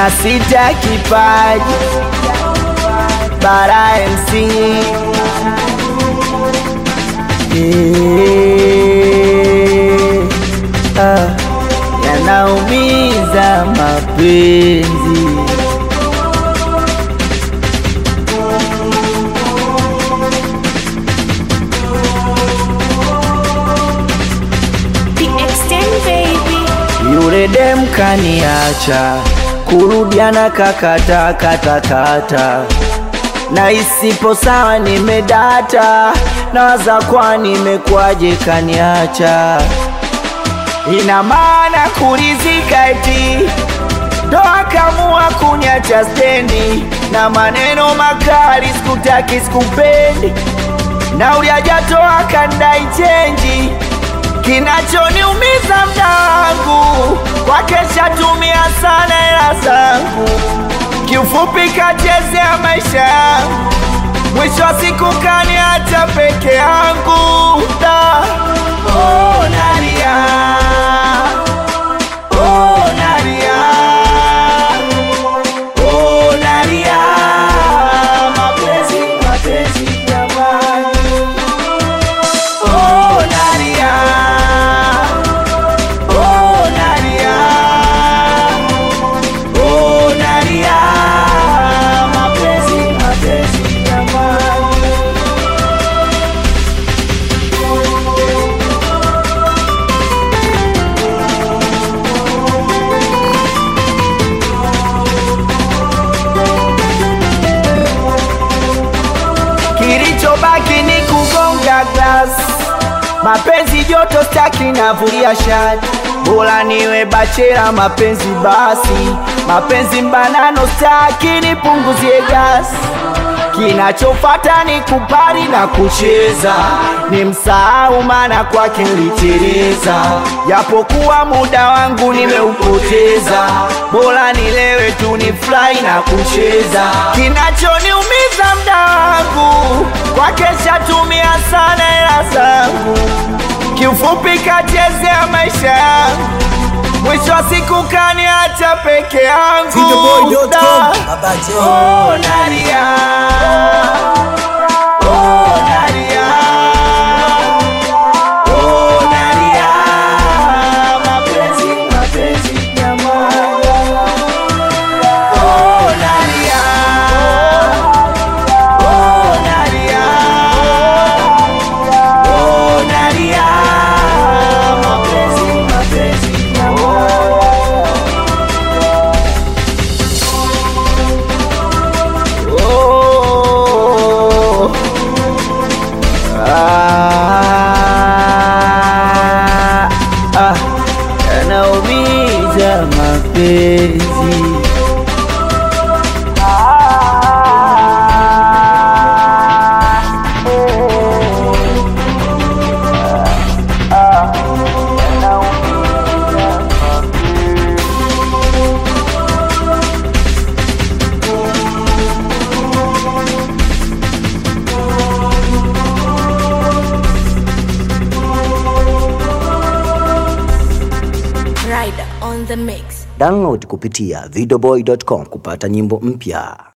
na sita kipaji bara MC Eh, ah, yanaumiza mapenzi The extent baby. Yule dem kaniacha, kurudiana kakata kata kata, na isipo sawa nimedata, nawaza kwa nimekwaje kaniacha, ina maana kulizika eti ndo akamua kuniacha stendi, na maneno makali sikutaki sikupendi, na uliajatoa kandai chenji kinachoniumiza mda wangu kwake shatumia sana hela zangu, kiufupi kachezea maisha yangu, mwisho wa siku kaniacha peke yangu. Da, oh, nalia, oh, nalia, oh, nalia, mapenzi, mapenzi jamani. Oh, Nadia. Oh, Nadia. Oh, Nadia. Mapenzi, mapenzi jamani. Kilichobaki ni kugonga glass mapenzi joto staki navulia shati bora niwe bachela mapenzi basi mapenzi mbanano staki nipunguzie gasi kinachofata ni kupari na kucheza ni msahau maana kwake niliteleza japokuwa muda wangu nimeupoteza bora nilewe tu ni fly na kucheza kinachoniumiza mda wangu kwake shatumia sana hela zangu kiufupi kachezea maisha yangu mwisho wa siku kaniacha peke yangu Videoboy.com, Da. Baba J. Oh, Nadia. Oh, Nadia. Oh, Nadia. Mapenzi, mapenzi jamani. Oh, Nadia. Oh, Nadia. Oh, Nadia. Mapenzi, mapenzi jamani. Oh. Ah. Ah. Yanaumiza mapenzi Rider on the mix. Download kupitia videoboy.com kupata nyimbo mpya.